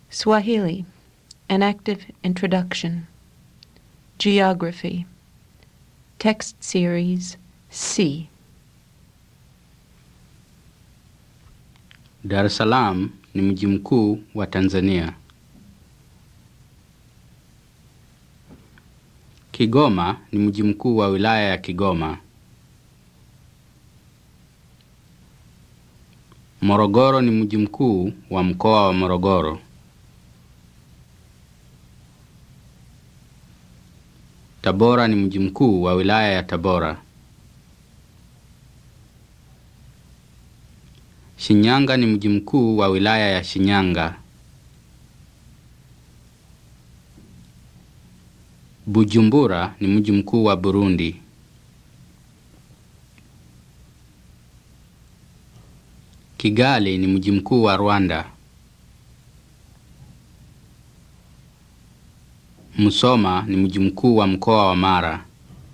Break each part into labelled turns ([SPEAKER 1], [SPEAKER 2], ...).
[SPEAKER 1] Swahili, an active introduction. Geography. Text series C.
[SPEAKER 2] Dar es Salaam ni mji mkuu wa Tanzania. Kigoma ni mji mkuu wa wilaya ya Kigoma. Morogoro ni mji mkuu wa mkoa wa Morogoro. Tabora ni mji mkuu wa wilaya ya Tabora. Shinyanga ni mji mkuu wa wilaya ya Shinyanga. Bujumbura ni mji mkuu wa Burundi. Kigali ni mji mkuu wa Rwanda. Musoma ni mji mkuu wa mkoa wa Mara.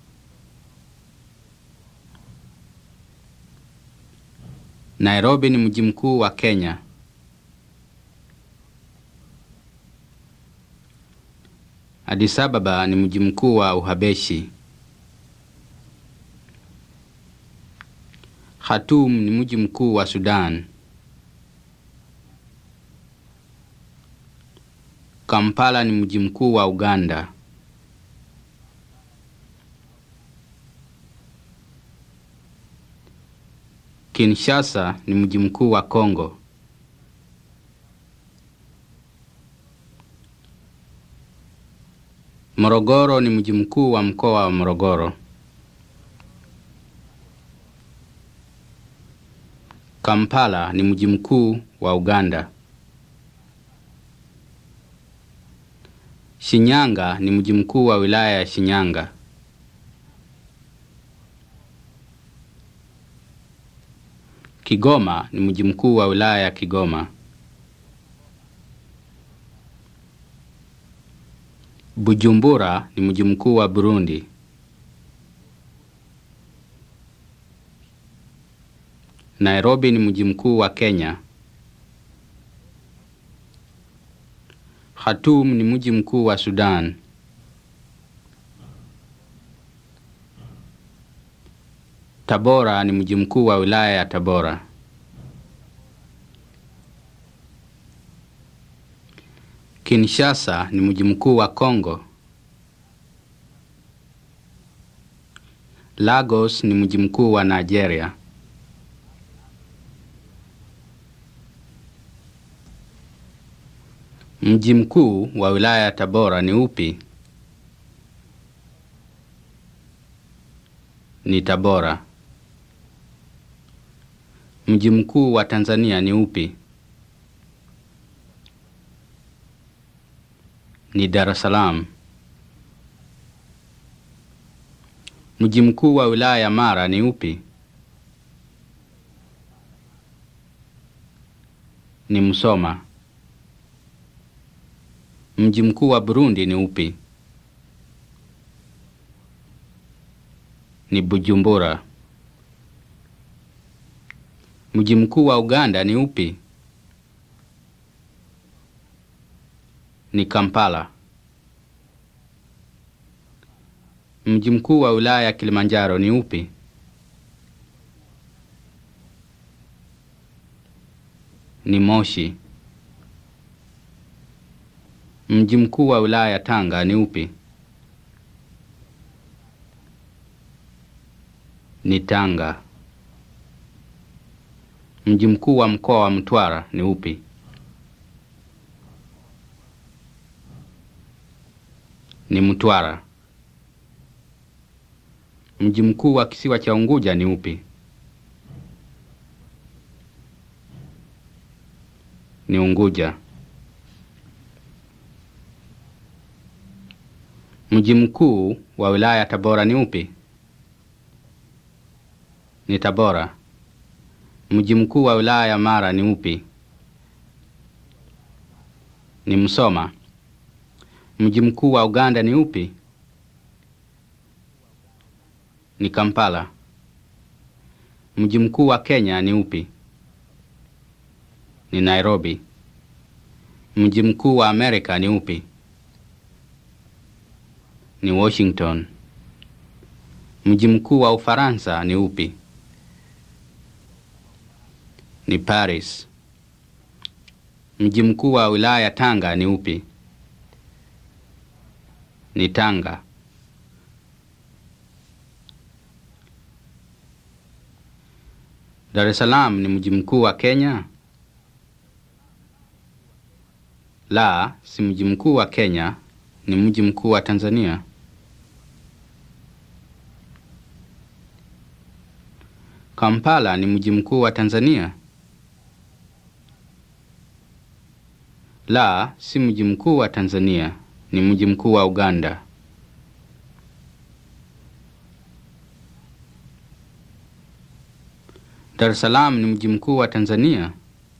[SPEAKER 2] Nairobi ni mji mkuu wa Kenya. Addis Ababa ni mji mkuu wa Uhabeshi. Khartoum ni mji mkuu wa Sudan. Kampala ni mji mkuu wa Uganda. Kinshasa ni mji mkuu wa Kongo. Morogoro ni mji mkuu wa mkoa wa Morogoro. Kampala ni mji mkuu wa Uganda. Shinyanga ni mji mkuu wa wilaya ya Shinyanga. Kigoma ni mji mkuu wa wilaya ya Kigoma. Bujumbura ni mji mkuu wa Burundi. Nairobi ni mji mkuu wa Kenya. Khartoum ni mji mkuu wa Sudan. Tabora ni mji mkuu wa wilaya ya Tabora. Kinshasa ni mji mkuu wa Kongo. Lagos ni mji mkuu wa Nigeria. Mji mkuu wa wilaya ya Tabora ni upi? Ni Tabora. Mji mkuu wa Tanzania ni upi? Ni Dar es Salaam. Mji mkuu wa wilaya ya Mara ni upi? Ni Musoma. Mji mkuu wa Burundi ni upi? Ni Bujumbura. Mji mkuu wa Uganda ni upi? Ni Kampala. Mji mkuu wa wilaya ya Kilimanjaro ni upi? Ni Moshi. Mji mkuu wa wilaya ya Tanga ni upi? Ni Tanga. Mji mkuu wa mkoa wa Mtwara ni upi? Ni Mtwara. Mji mkuu wa kisiwa cha Unguja ni upi? Ni Unguja. Mji mkuu wa wilaya ya Tabora ni upi? Ni Tabora. Mji mkuu wa wilaya ya Mara ni upi? Ni Musoma. Mji mkuu wa Uganda ni upi? Ni Kampala. Mji mkuu wa Kenya ni upi? Ni Nairobi. Mji mkuu wa Amerika ni upi? Ni Washington. Mji mkuu wa Ufaransa ni upi? Ni Paris. Mji mkuu wa wilaya Tanga ni upi? Ni Tanga. Dar es Salaam ni mji mkuu wa Kenya? La, si mji mkuu wa Kenya, ni mji mkuu wa Tanzania. Kampala ni mji mkuu wa Tanzania? La, si mji mkuu wa Tanzania, ni mji mkuu wa Uganda. Dar es Salaam ni mji mkuu wa Tanzania?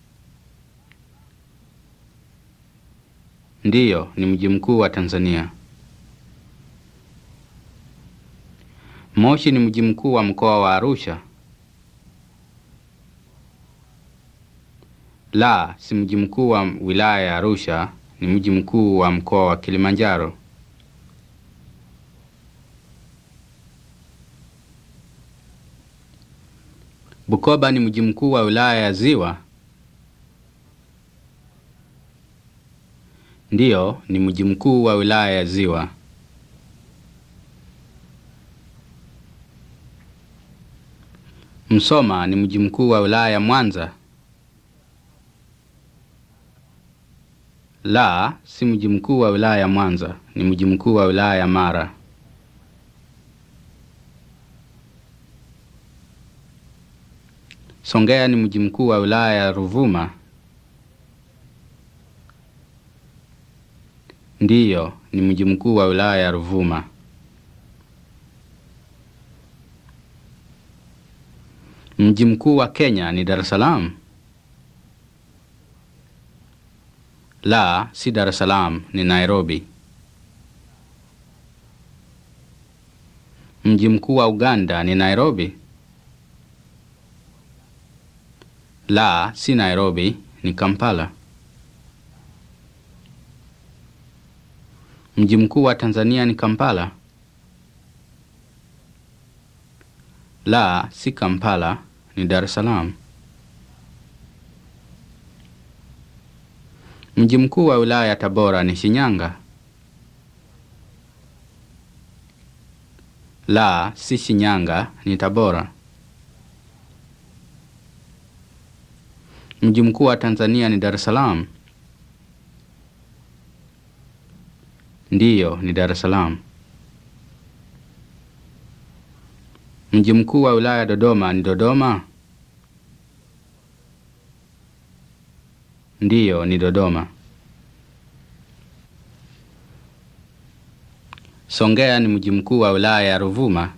[SPEAKER 2] Ndiyo, ni mji mkuu wa Tanzania. Moshi ni mji mkuu wa mkoa wa Arusha? La, si mji mkuu wa wilaya ya Arusha, ni mji mkuu wa mkoa wa Kilimanjaro. Bukoba ni mji mkuu wa wilaya ya Ziwa? Ndiyo, ni mji mkuu wa wilaya ya Ziwa. Msoma ni mji mkuu wa wilaya ya Mwanza? La, si mji mkuu wa wilaya ya Mwanza, ni mji mkuu wa wilaya ya Mara. Songea ni mji mkuu wa wilaya ya Ruvuma? Ndiyo, ni mji mkuu wa wilaya ya Ruvuma. Mji mkuu wa Kenya ni Dar es Salaam? La, si Dar es Salaam, ni Nairobi. Mji mkuu wa Uganda ni Nairobi? La, si Nairobi, ni Kampala. Mji mkuu wa Tanzania ni Kampala? La, si Kampala, ni Dar es Salaam. Mji mkuu wa wilaya ya Tabora ni Shinyanga? La, si Shinyanga, ni Tabora. Mji mkuu wa Tanzania ni Dar es Salaam? Ndiyo, ni Dar es Salaam. Mji mkuu wa wilaya ya Dodoma ni Dodoma? Ndiyo, ni Dodoma. Songea ni mji mkuu wa wilaya ya Ruvuma?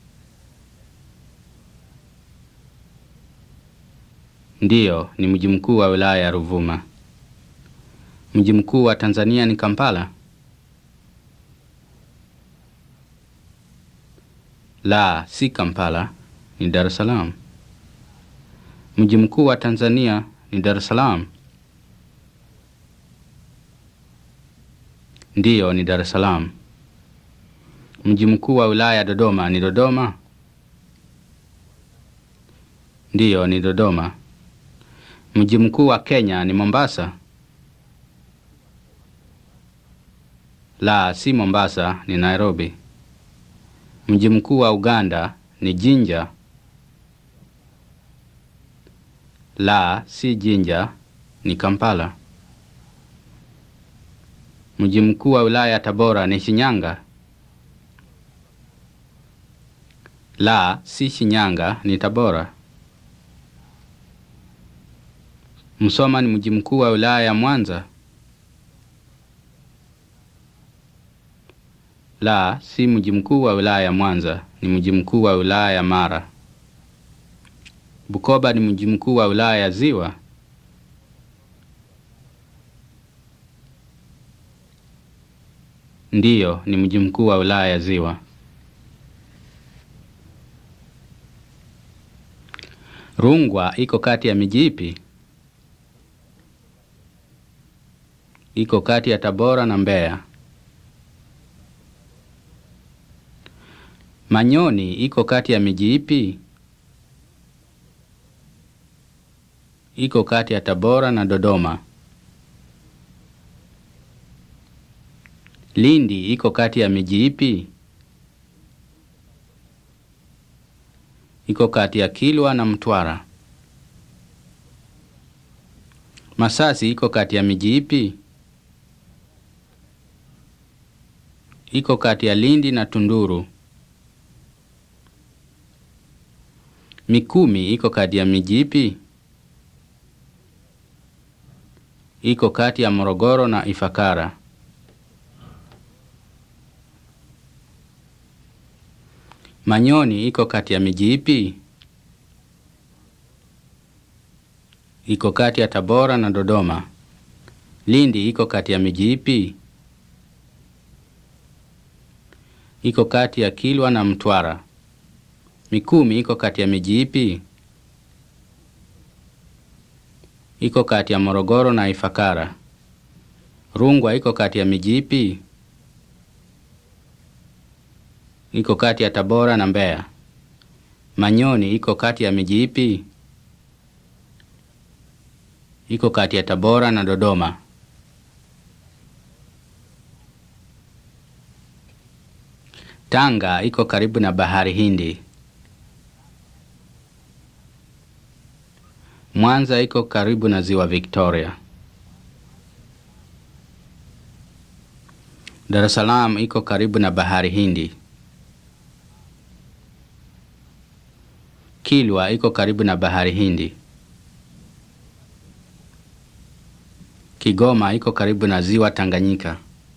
[SPEAKER 2] Ndiyo, ni mji mkuu wa wilaya ya Ruvuma. Mji mkuu wa Tanzania ni Kampala? La, si Kampala, ni Dar es Salaam. Mji mkuu wa Tanzania ni Dar es Salaam? Ndiyo, ni Dar es Salaam. Mji mkuu wa wilaya ya Dodoma ni Dodoma? Ndiyo, ni Dodoma. Mji mkuu wa Kenya ni Mombasa? La, si Mombasa, ni Nairobi. Mji mkuu wa Uganda ni Jinja? La, si Jinja, ni Kampala. Mji mkuu wa wilaya ya Tabora ni Shinyanga? La, si Shinyanga, ni Tabora. Msoma ni mji mkuu wa wilaya ya Mwanza? La, si mji mkuu wa wilaya ya Mwanza, ni mji mkuu wa wilaya ya Mara. Bukoba ni mji mkuu wa wilaya ya Ziwa? Ndiyo, ni mji mkuu wa wilaya ya Ziwa. Rungwa iko kati ya miji ipi? iko kati ya Tabora na Mbeya. Manyoni iko kati ya miji ipi? Iko kati ya Tabora na Dodoma. Lindi iko kati ya miji ipi? Iko kati ya Kilwa na Mtwara. Masasi iko kati ya miji ipi? Iko kati ya Lindi na Tunduru. Mikumi iko kati ya miji ipi? Iko kati ya Morogoro na Ifakara. Manyoni iko kati ya miji ipi? Iko kati ya Tabora na Dodoma. Lindi iko kati ya miji ipi? Iko kati ya Kilwa na Mtwara. Mikumi iko kati ya miji ipi? Iko kati ya Morogoro na Ifakara. Rungwa iko kati ya miji ipi? Iko kati ya Tabora na Mbeya. Manyoni iko kati ya miji ipi? Iko kati ya Tabora na Dodoma. Tanga iko karibu na Bahari Hindi. Mwanza iko karibu na Ziwa Victoria. Dar es Salaam iko karibu na Bahari Hindi. Kilwa iko karibu na Bahari Hindi. Kigoma iko karibu na Ziwa Tanganyika.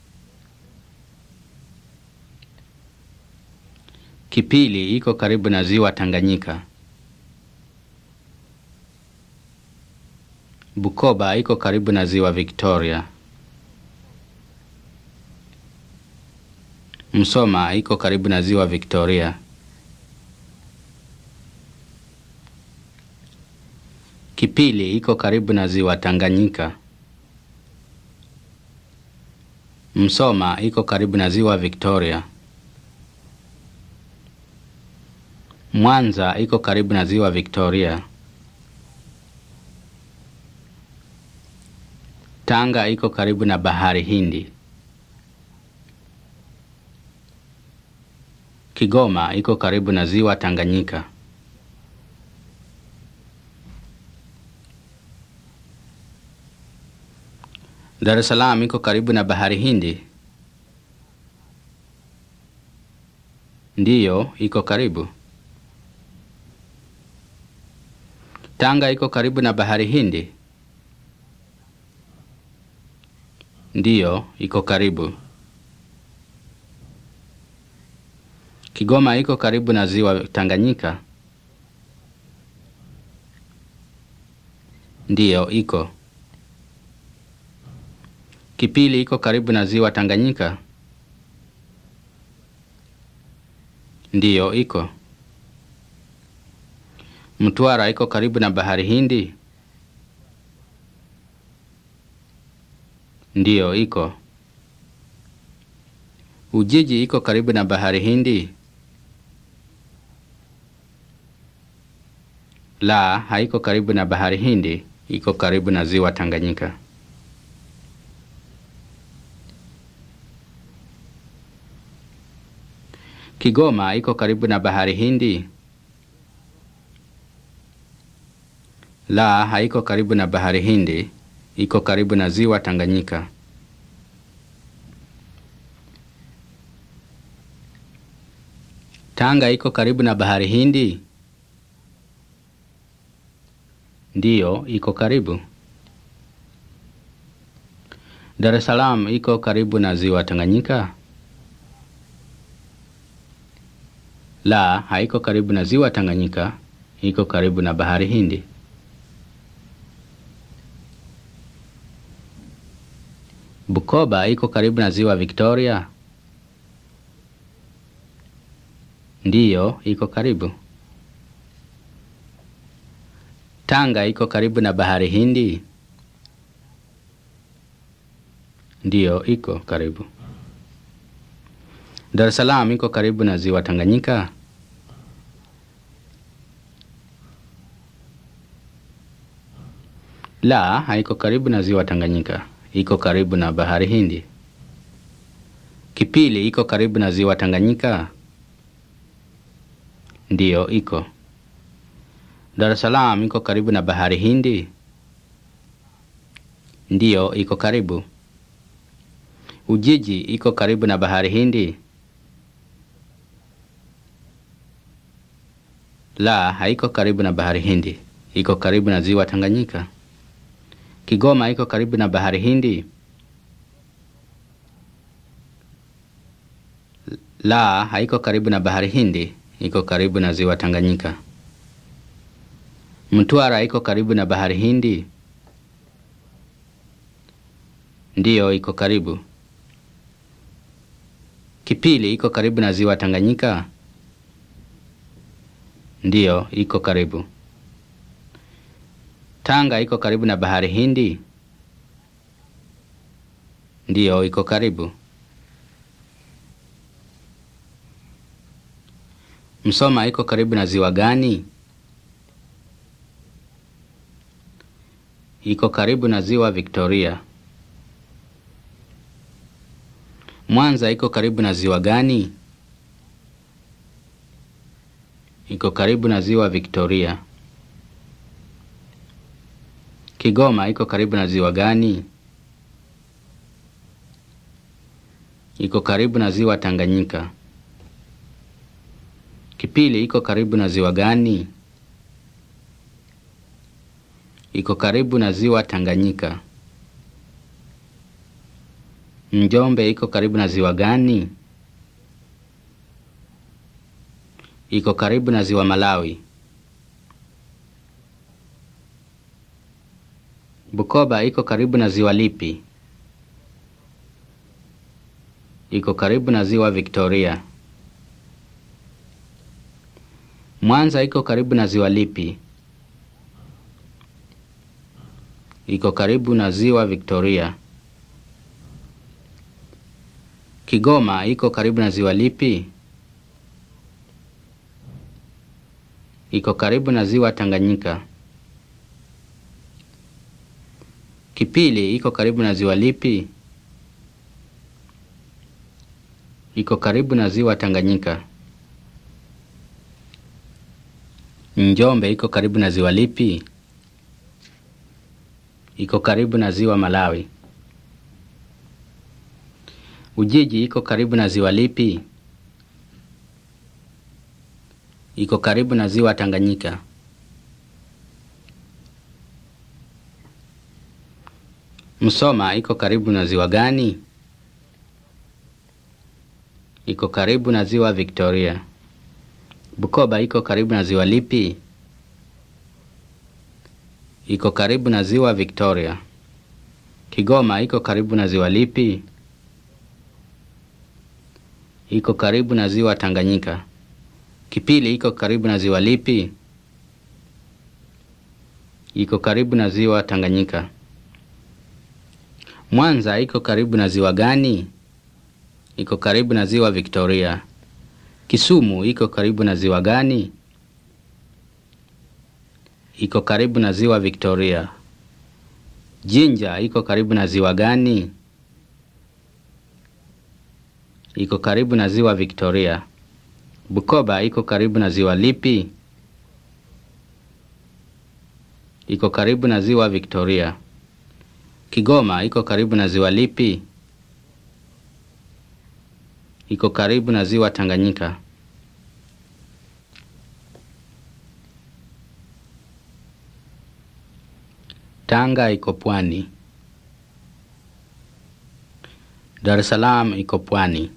[SPEAKER 2] Kipili iko karibu na Ziwa Tanganyika. Bukoba iko karibu na Ziwa Victoria. Msoma iko karibu na Ziwa Victoria. Kipili iko karibu na Ziwa Tanganyika. Msoma iko karibu na Ziwa Victoria. Mwanza iko karibu na Ziwa Victoria. Tanga iko karibu na Bahari Hindi. Kigoma iko karibu na Ziwa Tanganyika. Dar es Salaam iko karibu na Bahari Hindi. Ndiyo, iko karibu. Tanga iko karibu na Bahari Hindi. Ndiyo, iko karibu. Kigoma iko karibu na Ziwa Tanganyika. Ndiyo, iko. Kipili iko karibu na Ziwa Tanganyika. Ndiyo, iko. Mtwara iko karibu na Bahari Hindi. Ndiyo, iko. Ujiji iko karibu na Bahari Hindi. La, haiko karibu na Bahari Hindi, iko karibu na Ziwa Tanganyika. Kigoma iko karibu na Bahari Hindi. La, haiko karibu na Bahari Hindi, iko karibu na Ziwa Tanganyika. Tanga iko karibu na Bahari Hindi? Ndiyo, iko karibu. Dar es Salaam iko karibu na Ziwa Tanganyika? La, haiko karibu na Ziwa Tanganyika, iko karibu na Bahari Hindi. Bukoba iko karibu na Ziwa Victoria? Ndiyo, iko karibu. Tanga iko karibu na Bahari Hindi? Ndiyo, iko karibu. Dar es Salaam iko karibu na ziwa Tanganyika? La, haiko karibu na ziwa Tanganyika. Iko karibu na bahari Hindi. Kipili iko karibu na ziwa Tanganyika? Ndiyo, iko. Dar es Salaam iko karibu na bahari Hindi? Ndiyo, iko karibu. Ujiji iko karibu na bahari Hindi? La, haiko karibu na bahari Hindi. Iko karibu na ziwa Tanganyika. Kigoma iko karibu na bahari Hindi? La, haiko karibu na bahari Hindi. Iko karibu na ziwa Tanganyika. Mtwara iko karibu na bahari Hindi? Ndiyo, iko karibu. Kipili iko karibu na ziwa Tanganyika? Ndiyo, iko karibu. Tanga iko karibu na bahari Hindi? Ndiyo, iko karibu. Msoma iko karibu na ziwa gani? Iko karibu na ziwa Victoria. Mwanza iko karibu na ziwa gani? Iko karibu na ziwa Victoria. Kigoma iko karibu na ziwa gani? Iko karibu na ziwa Tanganyika. Kipili iko karibu na ziwa gani? Iko karibu na ziwa Tanganyika. Njombe iko karibu na ziwa gani? Iko karibu na ziwa Malawi. Bukoba iko karibu na ziwa lipi? Iko karibu na ziwa Victoria. Mwanza iko karibu na ziwa lipi? Iko karibu na ziwa Victoria. Kigoma iko karibu na ziwa lipi? Iko karibu na ziwa Tanganyika. Kipili iko karibu na ziwa lipi? Iko karibu na ziwa Tanganyika. Njombe iko karibu na ziwa lipi? Iko karibu na ziwa Malawi. Ujiji iko karibu na ziwa lipi? Iko karibu na ziwa Tanganyika. Msoma iko karibu na ziwa gani? Iko karibu na ziwa Victoria. Bukoba iko karibu na ziwa lipi? Iko karibu na ziwa Victoria. Kigoma iko karibu na ziwa lipi? Iko karibu na ziwa Tanganyika. Kipili iko karibu na ziwa lipi? Iko karibu na ziwa Tanganyika. Mwanza iko karibu na ziwa gani? Iko karibu na ziwa Victoria. Kisumu iko karibu na ziwa gani? Iko karibu na ziwa Victoria. Jinja iko karibu na ziwa gani? Iko karibu na ziwa Victoria. Bukoba iko karibu na ziwa lipi? Iko karibu na ziwa Victoria. Kigoma iko karibu na ziwa lipi? Iko karibu na ziwa Tanganyika. Tanga iko pwani. Dar es Salaam iko pwani.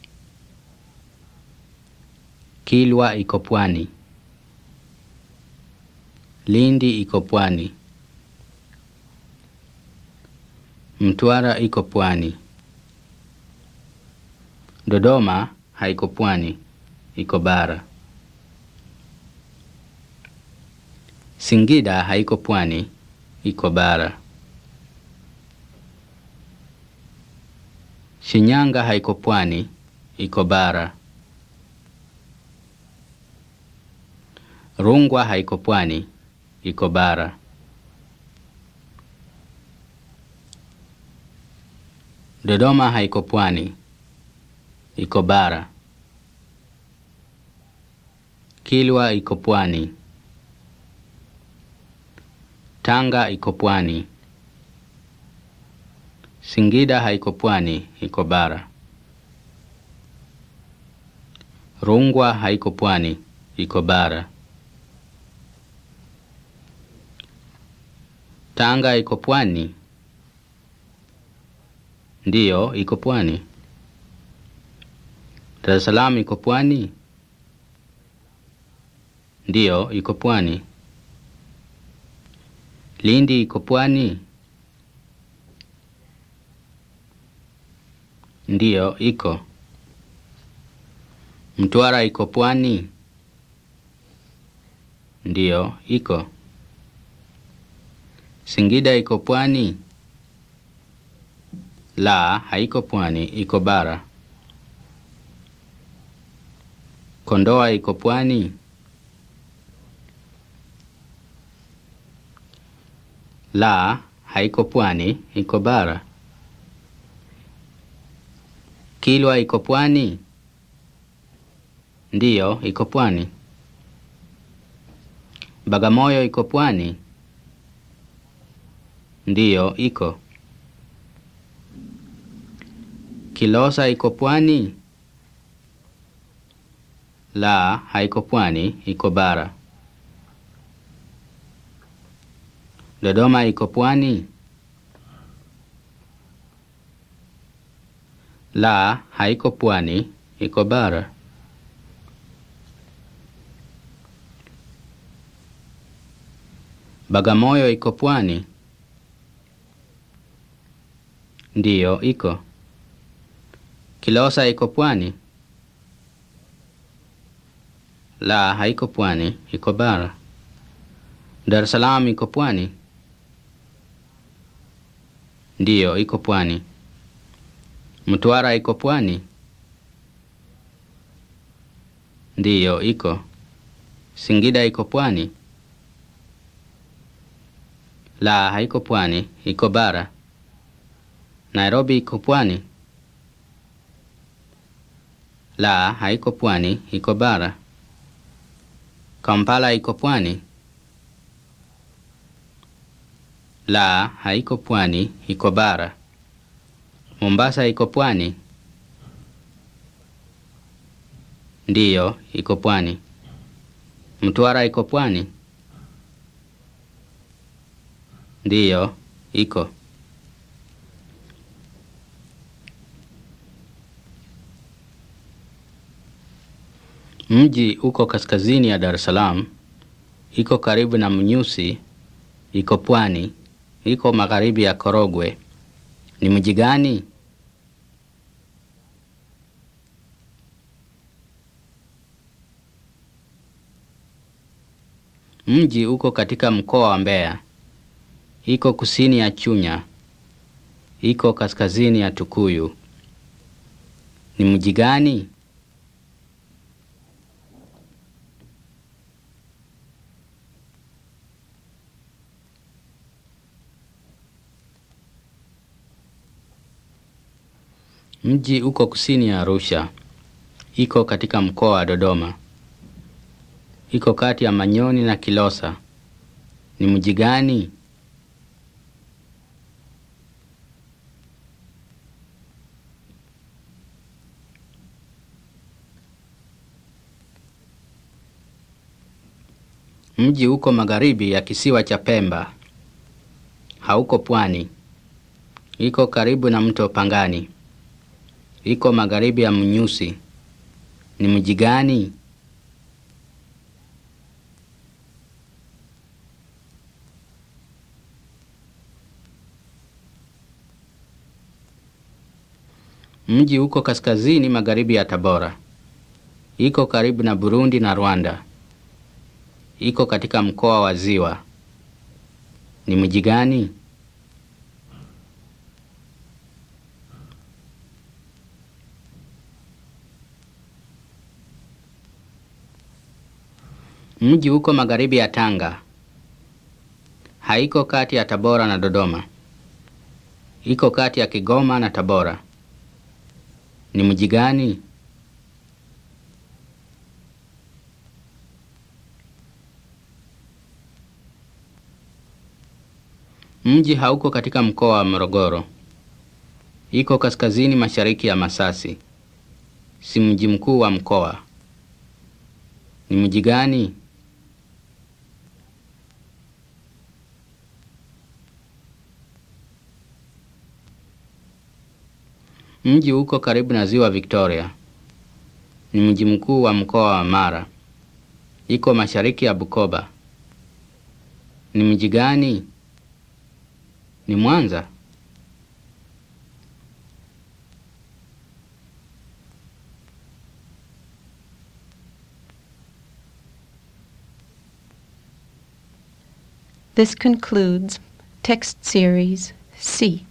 [SPEAKER 2] Kilwa iko pwani. Lindi iko pwani. Mtwara iko pwani. Dodoma haiko pwani, iko bara. Singida haiko pwani, iko bara. Shinyanga haiko pwani, iko bara. Rungwa haiko pwani, iko bara. Dodoma haiko pwani, iko bara. Kilwa iko pwani. Tanga iko pwani. Singida haiko pwani, iko bara. Rungwa haiko pwani, iko bara. Tanga iko pwani? Ndiyo, iko pwani. Dar es Salaam iko pwani? Ndiyo, iko pwani. Lindi iko pwani? Ndiyo, iko. Mtwara iko pwani? Ndiyo, iko. Singida iko pwani? La, haiko pwani, iko bara. Kondoa iko pwani? La, haiko pwani, iko bara. Kilwa iko pwani? Ndiyo, iko pwani. Bagamoyo iko pwani? Ndiyo, iko. Kilosa iko pwani? La, haiko pwani, iko bara. Dodoma iko pwani? La, haiko pwani, iko bara. Bagamoyo iko pwani? Ndiyo, iko. Kilosa iko pwani? La, haiko pwani, iko bara. Dar es Salaam iko pwani? Ndiyo, iko pwani. Mtwara iko pwani? Ndiyo, iko. Singida iko pwani? La, haiko pwani, iko bara. Nairobi iko pwani? La, haiko pwani, iko bara. Kampala iko pwani? La, haiko pwani, iko bara. Mombasa iko pwani? Ndiyo, iko pwani. Mtwara iko pwani? Ndiyo, iko. Mji uko kaskazini ya Dar es Salaam, iko karibu na Mnyusi, iko pwani, iko magharibi ya Korogwe. Ni mji gani? Mji uko katika mkoa wa Mbeya. Iko kusini ya Chunya. Iko kaskazini ya Tukuyu. Ni mji gani? Mji uko kusini ya Arusha. Iko katika mkoa wa Dodoma. Iko kati ya Manyoni na Kilosa. Ni mji gani? Mji uko magharibi ya kisiwa cha Pemba. Hauko pwani. Iko karibu na mto Pangani. Iko magharibi ya Mnyusi. Ni mji gani? Mji uko kaskazini magharibi ya Tabora. Iko karibu na Burundi na Rwanda. Iko katika mkoa wa Ziwa. Ni mji gani? Mji uko magharibi ya Tanga. Haiko kati ya Tabora na Dodoma. Iko kati ya Kigoma na Tabora. Ni mji gani? Mji hauko katika mkoa wa Morogoro. Iko kaskazini mashariki ya Masasi. Si mji mkuu wa mkoa. Ni mji gani? Mji uko karibu na Ziwa Victoria. Ni mji mkuu wa mkoa wa Mara. Iko mashariki ya Bukoba. Ni mji gani? Ni Mwanza.
[SPEAKER 1] This concludes text series C.